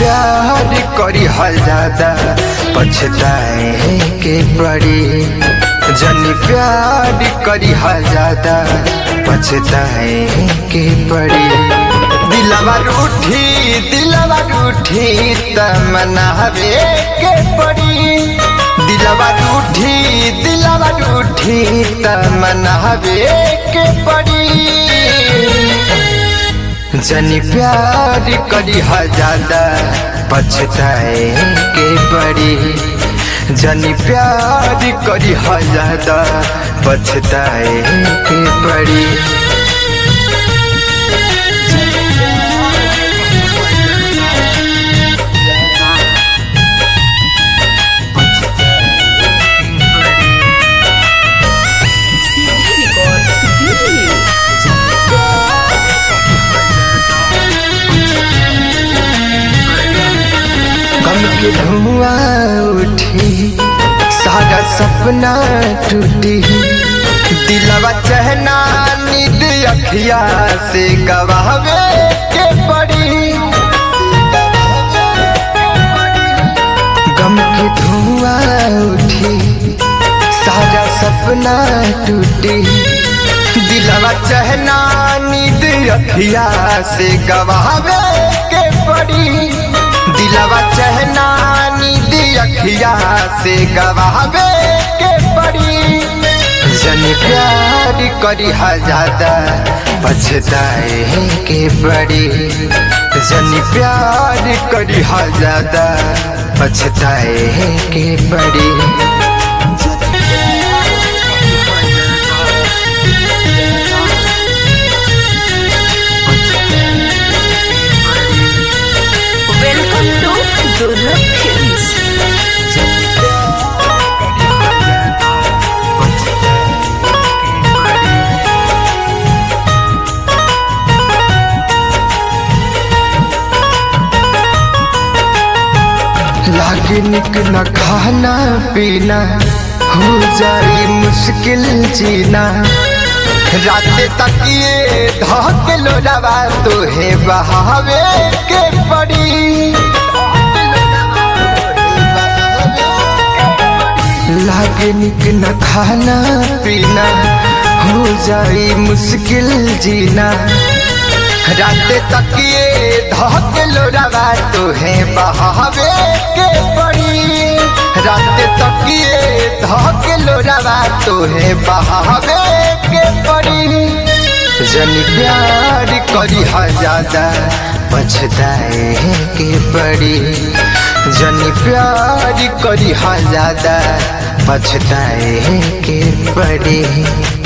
प्यार करी हल ज्यादा पछताए के पड़ी जनी प्यार करी हल ज्यादा पछताए के पड़ी दिलवा रूठी दिलवा रूठी तमनावे के पड़ी दिलवा रूठी दिलवा रूठी तमनावे के पड़ी जनी प्यार करी ज्यादा पछताए के पड़ी जनी प्यार करी ज्यादा पछताए के पड़ी गम के धुआं उठी सारा सपना टूटी दिलवा चहना नींद अखिया से गवावे के पड़ी गम के धुआं उठी सारा सपना टूटी दिलवा चहना नींद अखिया से गवावे के पड़ी दिलवा चहना नींद अखिया से गवावे के पड़ी जन प्यार करी ज्यादा पछताए के पड़ी जन प्यार करी ज्यादा पछताए के पड़ी Welcome to Durlab Films. लागे निक न खाना पीना हो जाई मुश्किल जीना रात तक ये धक लोडवा तोहे बहावे के पड़ी लागे निक न खाना पीना हो जाई मुश्किल जीना रात तक ये धक लोडवा तोहे बहावे के पड़ी रात तक ये धक लोडवा तोहे बहावे के पड़ी जन प्यार करी ज्यादा पछताए के पड़ी जन प्यार करी ज्यादा पछताए के पड़ी